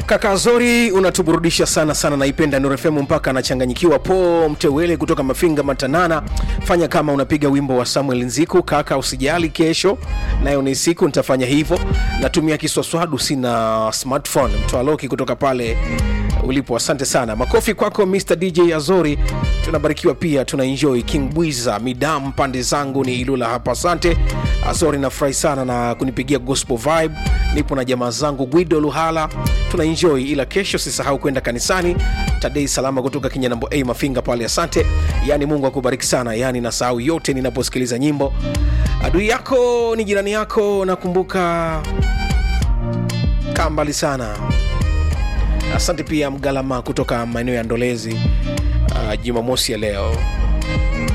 Kaka Zori unatuburudisha sana sana, naipenda Nuru FM mpaka anachanganyikiwa. Po Mtewele kutoka Mafinga Matanana, fanya kama unapiga wimbo wa Samuel Nziku. Kaka usijali, kesho nayo ni siku nitafanya hivyo. Natumia kiswaswadu, sina smartphone. Mtwaloki kutoka pale ulipo, asante sana. Makofi kwako Mr DJ Azori, tunabarikiwa pia, tuna enjoy. King Bwiza Midam, pande zangu ni Ilula hapa, asante Azori, nafurahi sana na kunipigia gospel vibe. Nipo na jamaa zangu Guido Luhala, tuna enjoy, ila kesho sisahau kwenda kanisani. Tadei salama kutoka Kinyanambo A Mafinga pale, asante. Yani Mungu akubariki sana, yani nasahau yote ninaposikiliza nyimbo. Adui yako ni jirani yako, nakumbuka kaa mbali sana. Asante pia Mgalama kutoka maeneo ya Ndolezi, uh, Jumamosi ya leo